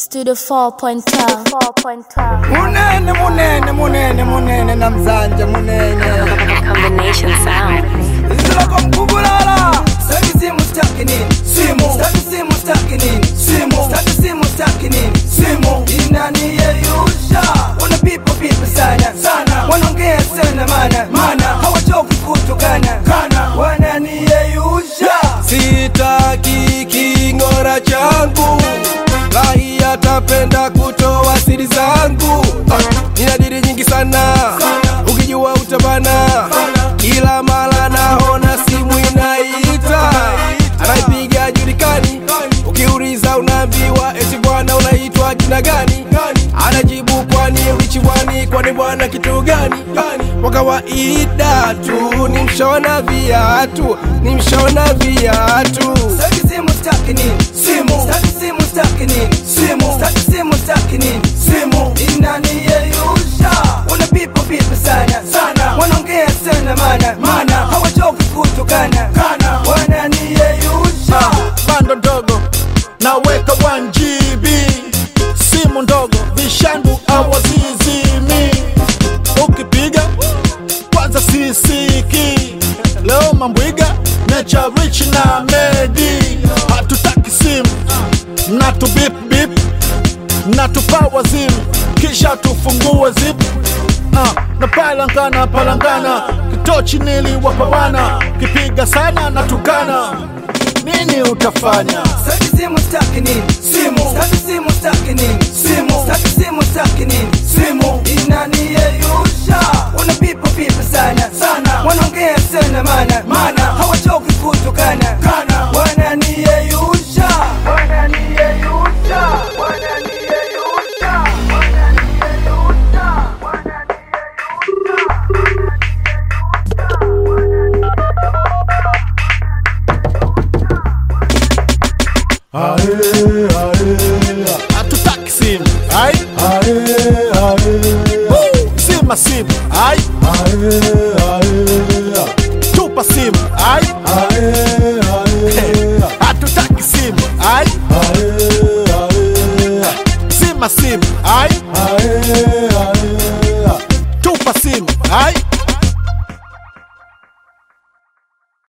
Studio 4.12. 4.12. munene munene munene munene namzanje munene Combination sound. ziloko mkubulala staki simu staki nini simu staki simu staki nini simu staki simu staki nini simu inaniyeyusha wana pipo pipo sana sana wanaongea sana mana mana hawachoki kutukana kana wananiyeyusha sitaki king'ora changu lahi atapenda kutoa siri zangu Ah, nina diri nyingi sana ukijua utabana kila mara naona simu inaita anaipiga julikani ukiuliza unaambiwa eti bwana unaitwa jina gani anajibu kwani ulichiwani kwani bwana kitu gani kwa kawaida tu ni mshona viatu ni mshona viatu Staki simu staki nini simu staki simu staki nini simu staki simu staki nini simu inaniyeyusha wana pipo pipo sana sana wanaongea sana mana mana hawachoki kutukana kana wananiyeyusha bando ndogo naweka 1GB simu ndogo vishandu awazizimi ukipiga kwanza sisiki leo mambwiga necha rich na medi hatutaki simu natu bip bip natupawa zimu kisha tufungue zip uh, na palangana palangana kitochi niliwapawana kipiga sana natukana nini utafanya Staki simu staki nini simu staki simu staki nini simu staki simu staki nini simu inaniyeyusha wana pipo pipo sana sana wanaongea sana mana mana hawachoki kutukana kana wananiyeyusha wananiyeyusha wananiyeyusha wananiyeyusha hatutaki simu ai Woo! zima simu ai tupa simu ai hatutaki simu ai zima simu ai